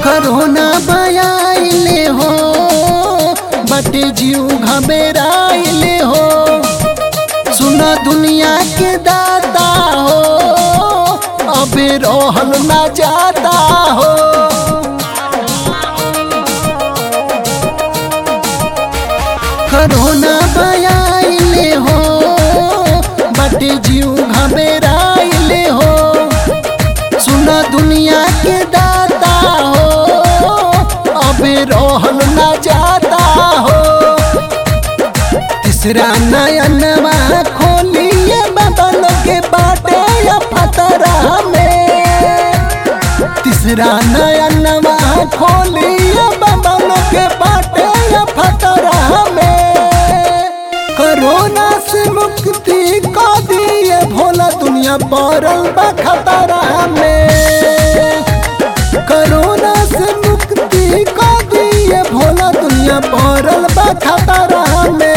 करोना बयाइले हो बटे जीव घबराइले हो सुना दुनिया के दाता हो अबे रहल ना जाता हो करोना बयाइले हो बटे जीव घबराइले हो सुना दुनिया के दाता हो अबे रहल ना जाता हो तीसरा नयनवा खोलिए बदल के बाटे या फतरा में तीसरा नयनवा खोलिए बदल के बाटे या फतरा में कोरोना से मुक्ति को दिए भोला दुनिया पड़ल बा खतरा में कोरोना से मुक्ति को दिए भोला दुनिया पड़ल बा खतरा में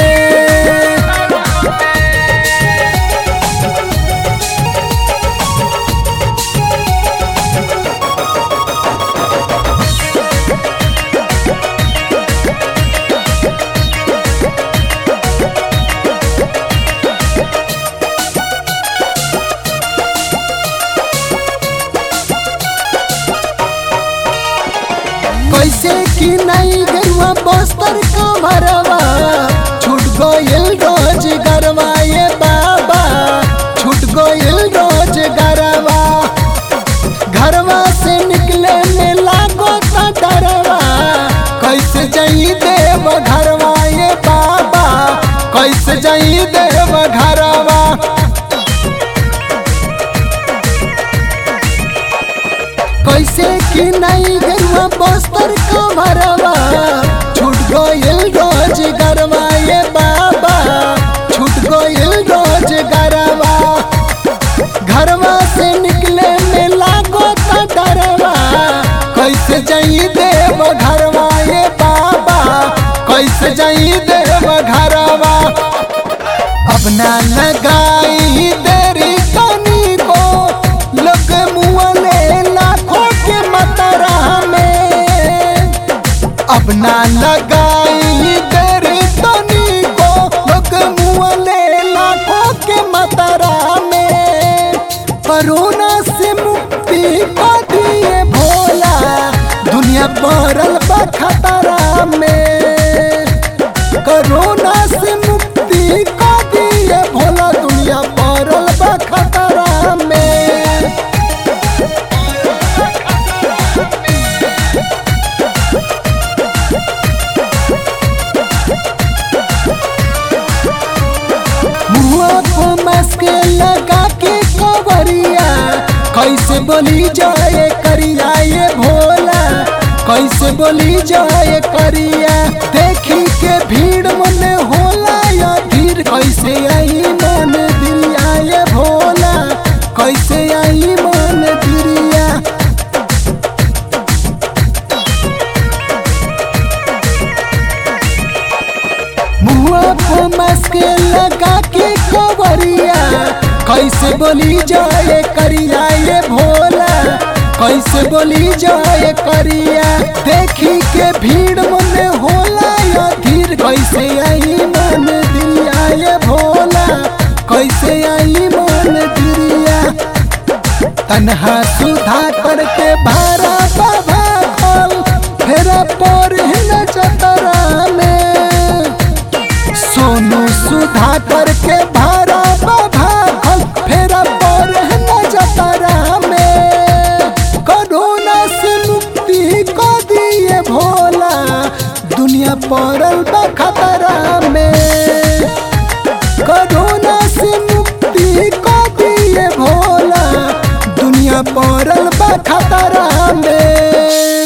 कैसे कि नहीं गरुआ बस्तर का भरवा छूट गइल रोज गरवा ये बाबा छूट गइल रोज गरवा घरवा से निकले में लागो ता डरवा कैसे जाई देव घरवा ये बाबा कैसे जाई देव घरवा कैसे कि नहीं गरुआ बस्तर का भरवा छूट गइल रोज गरवा ये बाबा छूट गइल रोज गरवा घरवा से निकले में लागो ता डरवा कैसे जाई देव घरवा ये बाबा कैसे जाई देव घरवा अब ना लगाई देरी कनी को लोग मुँहले लाखों के मतरा में अब ना लगाई देरी कनी को लोग मुँहले लाखों के मतरा में कोरोना से मुक्ति को दिए भोला दुनिया पड़ल बा खतरा में कोरोना से मुक्ति को दिए भोला दुनिया पड़ल बा खतरा में मुँह को मास्क लगा के कवरिया कैसे बोली जाए करिया ये भोला कैसे बोली जाए करिया देखी के भीड़ मन होला या धीर कैसे आई मन दिरिया ये भोला कैसे आई मन दिरिया मुआ को मास्क लगा के कवरिया कैसे बोली जाए करिया ये भोला कैसे बोली जाए करिया देखी के भीड़ मन होला या धीर कैसे आई मन दिरिया ये भोला कैसे आई मन दिरिया तनहा सुधा करके भारा बाबा खोल फेरा पर हिन चतरा में सोनू सुधा करके भारा बाबा खोल फेरा पर हिन चतरा में कोरोना से मुक्ति को दिए भोला दुनिया पड़ल बा खतरा में कोरोना से मुक्ति को दिए भोला दुनिया पड़ल बा खतरा में